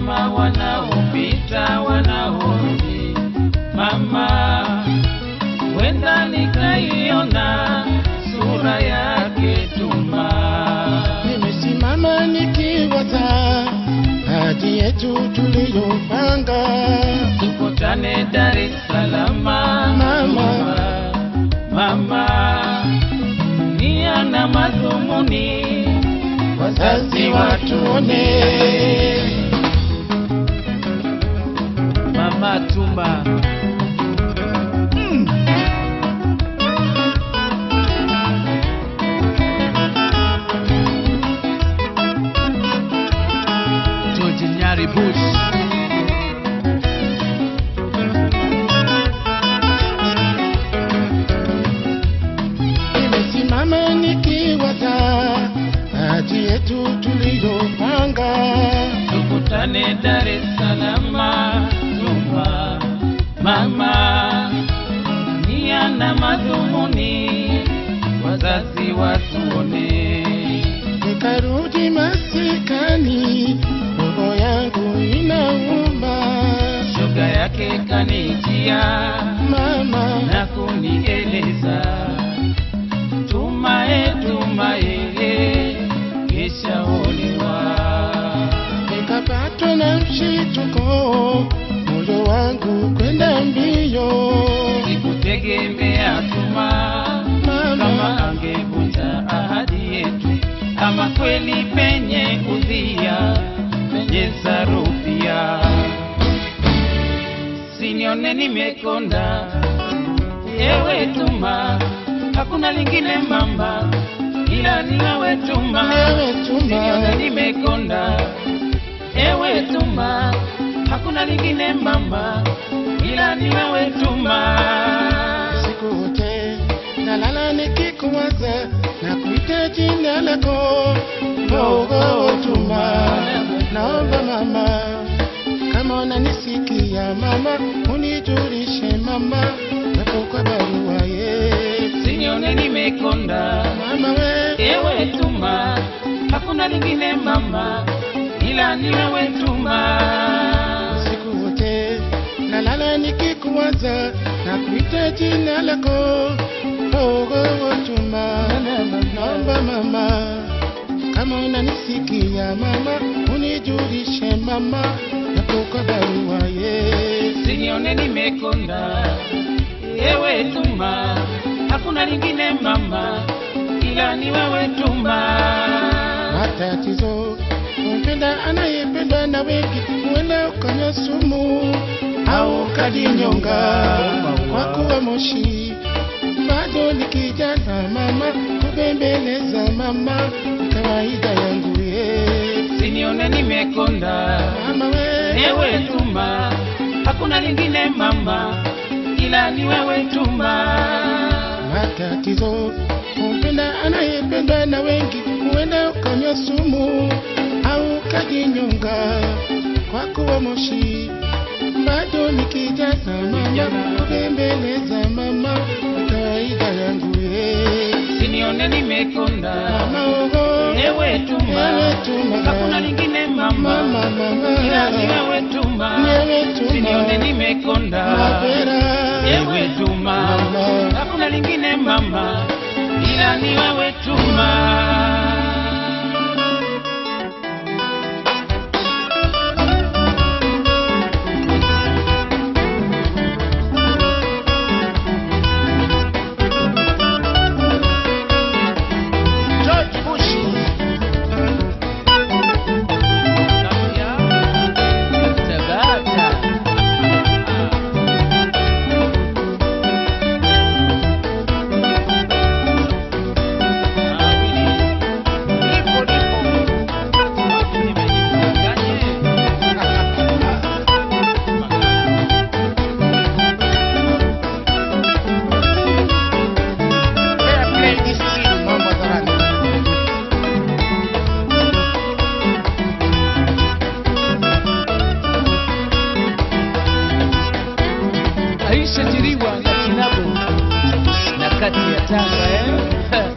kama wanaopita wanaorudi. Mama, wenda nikaiona sura yake Tuma. Nimesimama nikiwaza hadi yetu tuliyopanga. tukutane Dar es Salaam Mama. mama, nia na madhumuni Wazazi watuone, mama Tuma George Nyari Bush nimesimama nikiwaza hadi yetu tuliyopanga. tukutane Dar es Salaam Tuma mama, nia na madhumuni wazazi watuone Nikarudi masikani, roho yangu inauma. shoga yake kanijia Mama, na kunieleza tumae tumae keshaolewa nikapatwa na mshituko, moyo wangu kwenda mbio. sikutegemea tuma kama Mama, angevunja ahadi yetu ama kweli penye udhia penye sarupia sinione nimekonda ewe tuma hakuna lingine mamba ila ni wewe tuma Ewe Tuma. sinione nimekonda ewe tuma hakuna lingine mamba ila ni wewe tuma siku wote nalala nikikuwaza na kuita jina lako Mungu Tuma. Naomba mama, kama unanisikia mama, unijulishe mama, napo kwa barua ye Sinione nimekonda mama we ewe tuma, hakuna lingine mama, ila ni wewe tuma. siku wote nalala nikikuwaza na kuita jina lako Mungu Tuma. Naomba mama, kama unanisikia mama, unijulishe mama, napo kwa barua ye Sinione nimekonda ewe tuma, hakuna lingine mama, ila ni wewe tuma. matatizo kumpenda anayependwa na wengi, huenda ukanywa sumu au ukajinyonga kwa kuwa moshi. Bado ni kijana mama, kubembeleza mama, ni kawaida yangu ye Sinione nimekonda mama we ewe tuma, hakuna lingine mama, ila ni wewe tuma. matatizo kumpenda anayependwa na wengi, huenda ukanywa sumu au ukajinyonga kwa kuwa moshi. Bado ni kijana mama, kubembeleza mama, ni kawaida yangu ye Sinione nimekonda mama ogo ewe tuma, Ewe tuma. hakuna lingine mama, mama mama ila ni wewe tuma. Ewe tuma. Sinione nimekonda mapera ewe tuma, Mama. hakuna lingine mama, ila ni wewe tuma. George Bush Tabata. Fair play this team, mambo hadharani. Aisha Jiriwa na Kinabo na kati ya Tanga eh?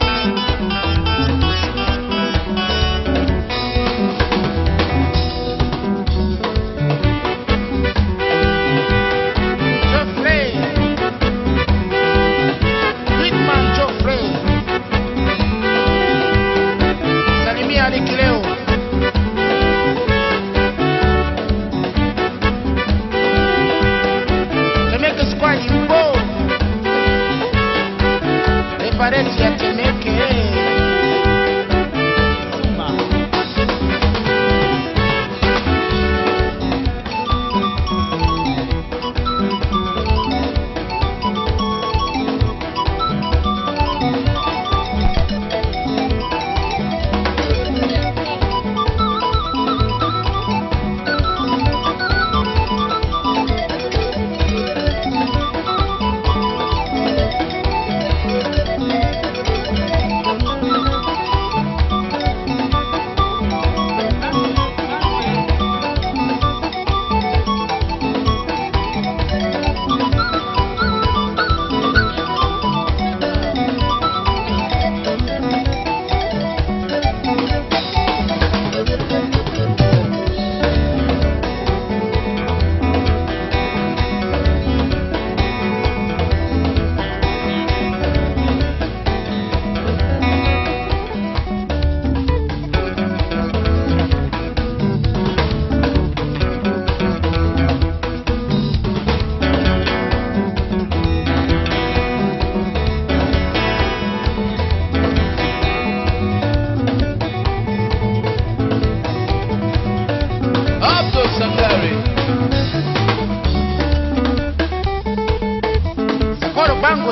Bangwe.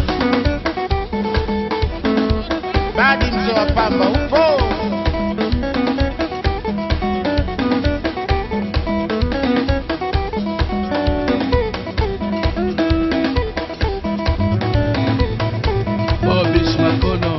Badi mzee wa pamba upo? Bobish Makono.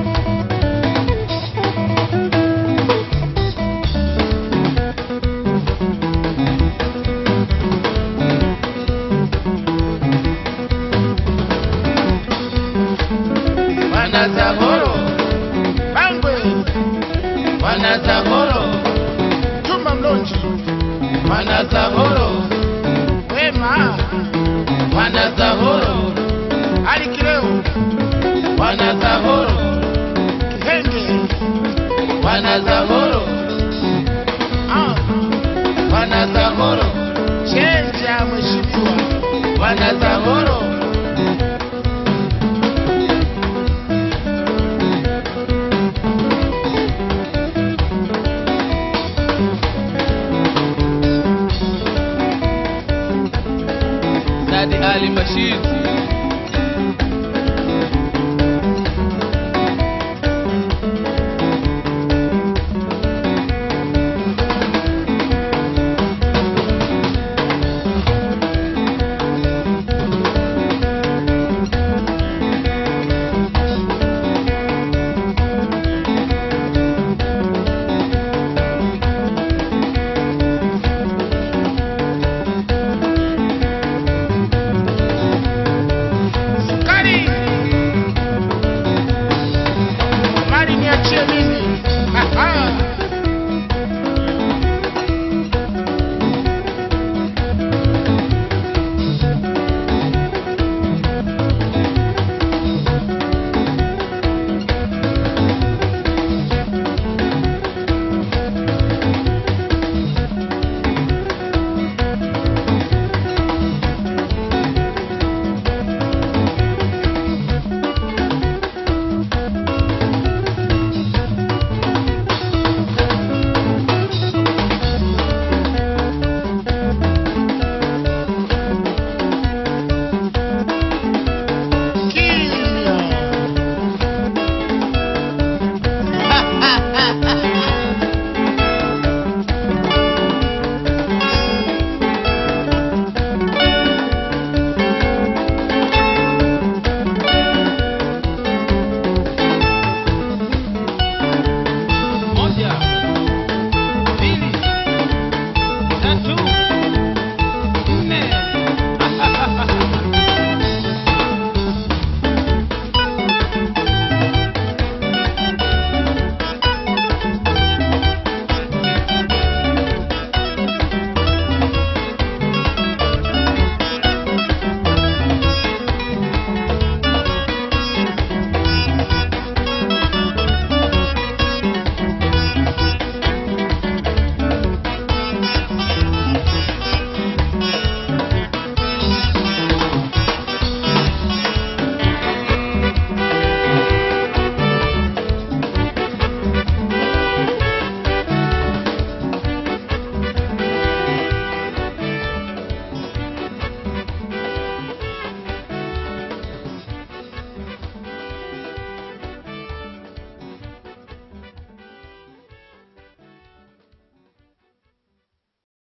Wanazahoro, Bangwe, wanazahoro, Juma Mlonji, wanazahoro, Wema, wanazahoro, Ali Kileo, wanazahoro, Kihenge, wanazahoro, ah, wanazahoro, Chenja mheshimiwa, wanazahoro. Sadi Ali Bashir